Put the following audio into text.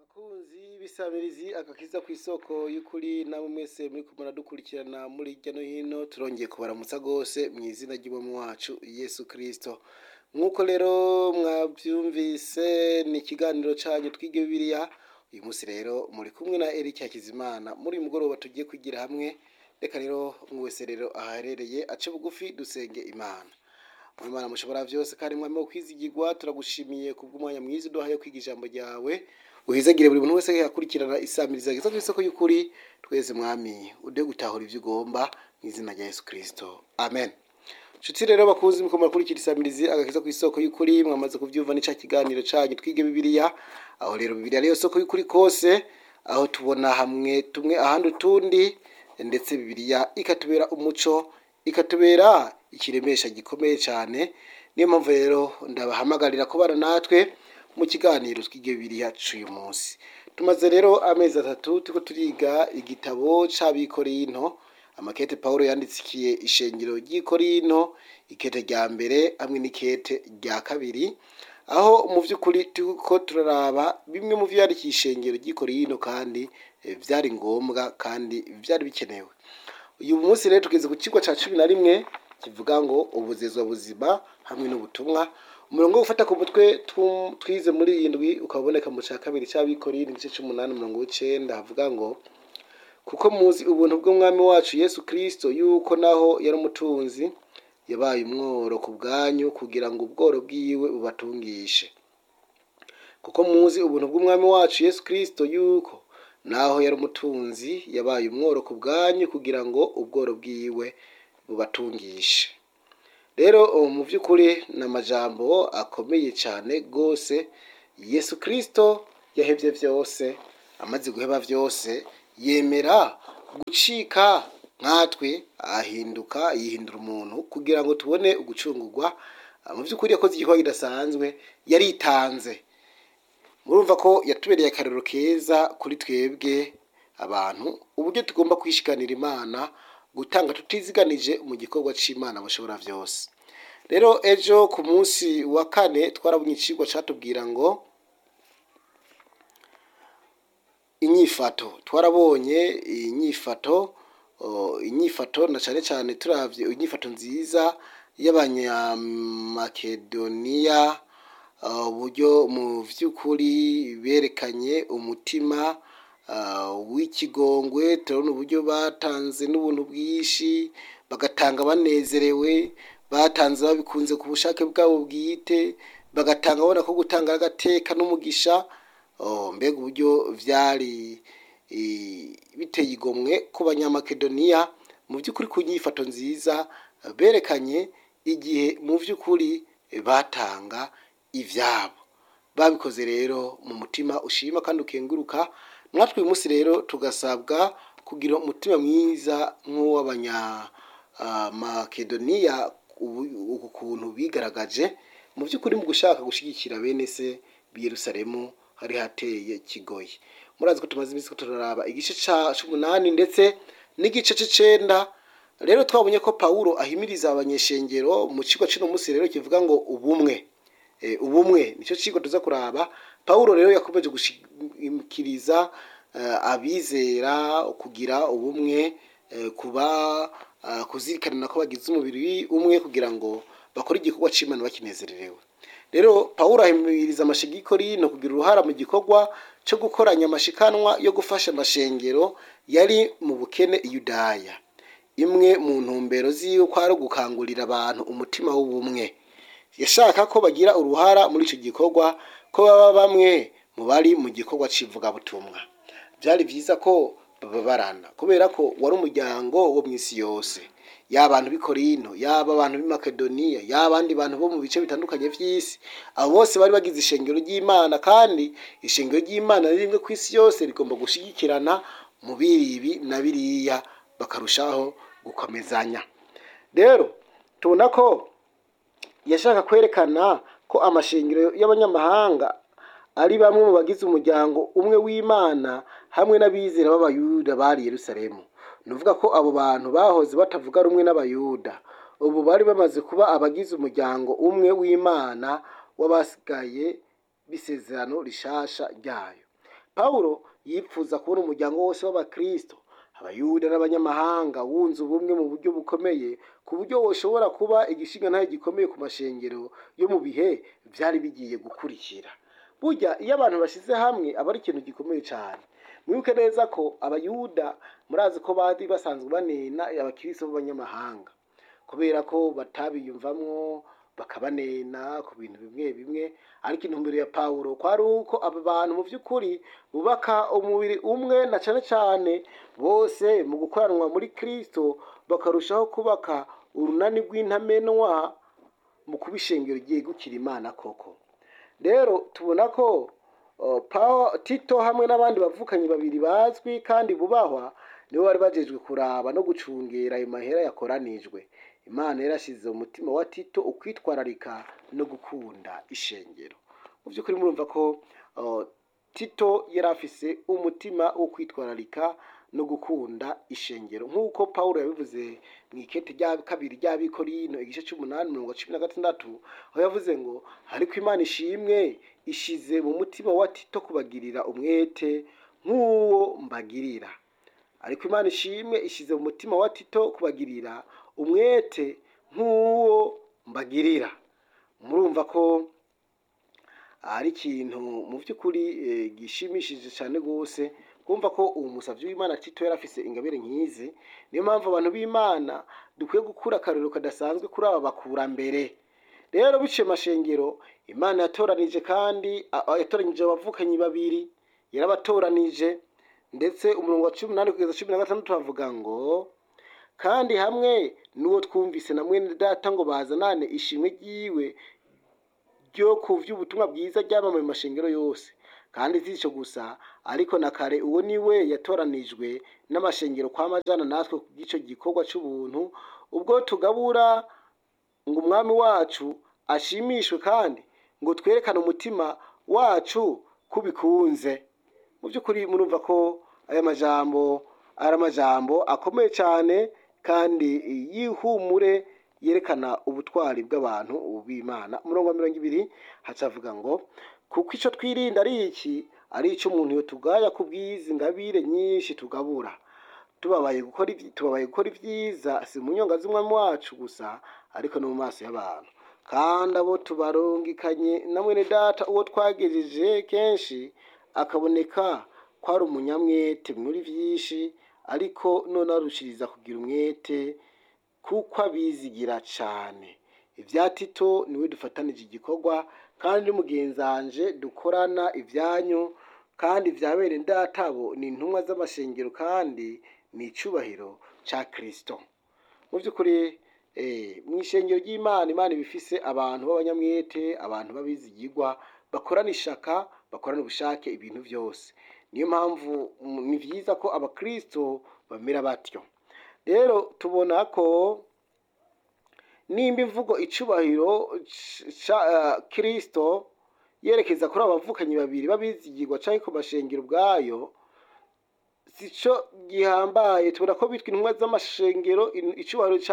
bakunzi b'isamirizi agakiza ku isoko y'ukuri namwe mwese muri kumara dukurikirana muri hirya no hino turongeye kubaramutsa rwose mu izina ry'umwami wacu yesu kirisito nk'uko rero mwabyumvise ni ikiganiro cyanyu twige bibiliya uyu munsi rero muri kumwe na Eric Hakizimana muri uyu mugoroba tugiye kwigira hamwe reka rero umwe wese rero ahaherereye ace bugufi dusenge imana Imana mushobora byose kandi mwami wo kwizigirwa turagushimiye kubw'umwanya mwiza uduhaye wo kwiga ijambo ryawe uhizagire buri muntu wese yakurikirana isamiriza ageza ku isoko y'ukuri twese mwami ude gutahura ibyo ugomba mu izina rya Yesu Kristo amen Nshuti rero bakunzi muko murakurikira isamirizi agakiza ku isoko y'ukuri mwamaze kubyumva n'ica kiganiro canyu twige bibiliya aho rero bibiliya ariyo soko y'ukuri kose aho tubona hamwe tumwe ahandi utundi ndetse bibiliya ikatubera umuco ikatubera ikiremesha gikomeye cyane niyo mpamvu rero ndabahamagarira kubana natwe mu kiganiro twige bibiliya cy'uyu munsi tumaze rero amezi atatu turiko turiga igitabo c'abikorinto amakete Pawulo yandikiye ishengero ry'ikorinto ikete rya mbere hamwe n'ikete rya kabiri aho mu by'ukuri turiko turaraba bimwe mu byo yandikiye ishengero ry'ikorinto kandi eh, byari ngombwa kandi byari bikenewe uyu munsi rero tugeze ku kigo cya cumi na rimwe kivuga ngo ubuzezwa buzima hamwe n'ubutumwa umurongo wo gufata ku mutwe tu- twize muri iyi ndwi ukaboneka mu cya kabiri cy'abikorindi igice cy'umunani umurongo w'icenda havuga ngo kuko muzi ubuntu bw'umwami wacu yesu kirisito yuko naho yari umutunzi yabaye umworo ku bwanyu kugira ngo ubworo bwiwe bubatungishe kuko muzi ubuntu bw'umwami wacu yesu kirisito yuko naho yari umutunzi yabaye umworo ku bwanyu kugira ngo ubworo bwiwe bubatungishe rero ubu mu by'ukuri ni amajambo akomeye cyane rwose yesu kirisito yahebye byose amaze guheba byose yemera gucika nkatwe ahinduka yihindura umuntu kugira ngo tubone ugucungurwa Ah, mu by'ukuri yakoze igikorwa kidasanzwe yaritanze murumva ko yatubereye akarero keza kuri twebwe abantu uburyo tugomba kwishikanira imana gutanga tutiziganije mu gikorwa cy'imana bashobora byose rero ejo ku munsi wa kane twarabonye icigwa catubwira ngo inyifato twarabonye inyifato o, inyifato na cyane cyane turavye inyifato nziza y'abanyamakedoniya uh, uburyo mu by'ukuri berekanye umutima uh, w'ikigongwe turabona uburyo batanze n'ubuntu bwinshi bagatanga banezerewe batanze babikunze ku bushake bwabo bwite bagatanga babona ko gutanga ari agateka n'umugisha oh, mbega uburyo byari eh, biteye igomwe ku banyamakedoniya mu by'ukuri ku nyifato nziza berekanye igihe mu by'ukuri batanga ibyabo babikoze rero mu mutima ushima kandi ukenguruka natwe uyu munsi rero tugasabwa kugira umutima mwiza nk'uw'abanyamakedoniya uku kuntu bigaragaje mu by'ukuri mu gushaka gushyigikira bene se b'i Yerusalemu hari hateye kigoye murazi ko tumaze iminsi ko turaraba igice ca- c'umunani ndetse n'igice c'icenda rero twabonye ko pawulo ahimiriza abanyeshengero mu kigo cy'uno munsi rero kivuga ngo ubumwe Eh, ubumwe nicyo kigo tuza kuraba pawulo rero yakomeje gushikiriza eh, abizera kugira ubumwe eh, kuba ah, kuzirikana ko bagize umubiri umwe kugira ngo bakore igikorwa c'imana bakinezererewe rero pawulo ahimiriza amashigikori no kugira uruhara mu gikorwa cyo gukoranya amashikanwa yo gufasha amashengero yari mu bukene i yudaya imwe mu ntumbero ziwe ko ari ugukangurira abantu umutima w'ubumwe yashaka ko bagira uruhara muri icyo gikorwa ko baba bamwe mu bari mu gikorwa cy'ivugabutumwa byari byiza ko bababarana kubera ko wari umuryango wo mu isi yose yaba abantu b'i Korinto yaba abantu b'i Makedoniya yaba abandi bantu bo mu bice bitandukanye by'isi abo bose bari bagize ishengero ry'Imana kandi ishengero ry'Imana riri rimwe ku isi yose rigomba gushyigikirana mu biribi na biriya bakarushaho gukomezanya rero tubona ko yashaka kwerekana ko amashengero y'abanyamahanga ari bamwe mu bagize umuryango umwe w'imana hamwe n'abizera b'abayuda bari i yerusalemu ni ukuvuga ko abo bantu bahoze batavuga rumwe n'abayuda ubu bari bamaze kuba abagize umuryango umwe w'imana w'abasigaye b'isezerano rishasha ryayo pawulo yipfuza kubona umuryango wose w'abakristo abayuda n'abanyamahanga wunze ubumwe mu buryo bukomeye ku buryo woshobora kuba igishinga ntayo gikomeye ku mashengero yo mu bihe byari bigiye gukurikira burya iyo abantu bashyize hamwe aba ari ikintu gikomeye cyane mwibuke neza ko abayuda murazi ko bari basanzwe banena abakristo b'abanyamahanga kubera ko batabiyumvamwo bakabanena ku bintu bimwe bimwe ariko intumbero ya pawulo kwari uko aba bantu mu by'ukuri bubaka umubiri umwe na cyane cyane bose mu gukoranwa muri kristo bakarushaho kubaka urunani rw'intamenwa mu kuba ishengero ryegukira imana koko rero tubona ko uh, Paul- tito hamwe n'abandi bavukanyi babiri bazwi kandi bubahwa nibo bari bajejwe kuraba no gucungera ayo mahera yakoranijwe imana yarashyize mu mutima wa tito ukwitwararika no gukunda ishengero mu by'ukuri murumva ko uh, tito yari afise umutima wo kwitwararika no gukunda ishengero nk'uko pawulo yabivuze mu ikete rya kabiri ry'abikorino igice cy'umunani mirongo cumi na gatandatu aho yavuze ngo ariko imana ishimwe ishize mu mutima wa tito kubagirira umwete nk'uwo mbagirira ariko imana ishimwe ishize mu mutima wa tito kubagirira umwete nk'uwo mbagirira murumva ko ari ikintu mu by'ukuri eh, gishimishije cyane rwose kumva ko uwo musavyi w'imana tito yari afise ingabire nk'izi niyo mpamvu abantu b'imana dukwiye gukura akarero kadasanzwe kuri aba bakurambere rero biciye mashengero imana yatoranije kandi a- a- yatoranyije abavukanyi babiri yarabatoranije ndetse umurongo wa cumi n'umunani kugeza cumi na gatandatu havuga ngo kandi hamwe n'uwo twumvise na mwene data ngo bazanane ishimwe ryiwe ryo ku vy'ubutumwa bwiza ryamamaye mu mashengero yose kandi si ico gusa ariko na kare uwo ni we yatoranijwe n'amashengero kwa majana natwe ku bw'ico gikorwa c'ubuntu ubwo tugabura ngo umwami wacu ashimishwe kandi ngo twerekane umutima wacu kubikunze mu by'ukuri murumva ko aya majambo ari amajambo akomeye cyane kandi yihumure yerekana ubutwari bw'abantu b'imana umurongo wa mirongo ibiri hacavuga ngo kuko icyo twirinda ari iki ari icyo umuntu yotugaya ku bwizi ngabire nyinshi tugabura tubabaye gukora ibyi- tubabaye gukora ibyiza si mu nyonga z'umwami wacu gusa ariko no mu maso y'abantu kandi abo tubarungikanye na mwene data uwo twagejeje kenshi akaboneka ko ari umunyamwete muri byinshi ariko none arushiriza kugira umwete kuko abizigira cyane ibya tito niwe dufatanije igikorwa kandi n'umugenzanje dukorana ibyanyu kandi ibya bene databo ni intumwa z'amashengero kandi ni icyubahiro cya kirisito mu by'ukuri eh, mu ishengero ry'imana imana iba ifise abantu b'abanyamwete abantu b'abizigirwa bakorana ishaka bakorana ubushake ibintu byose niyo mpamvu mm, ni byiza ko abakristo bamera batyo rero tubona ko nimba imvugo icubahiro ca eh, kristo yerekeza kuri abavukanyi babiri b'abizigirwa canke ku mashengero ubwayo sico gihambaye tubona ko bitwa intumwa z'amashengero in- icubahiro ca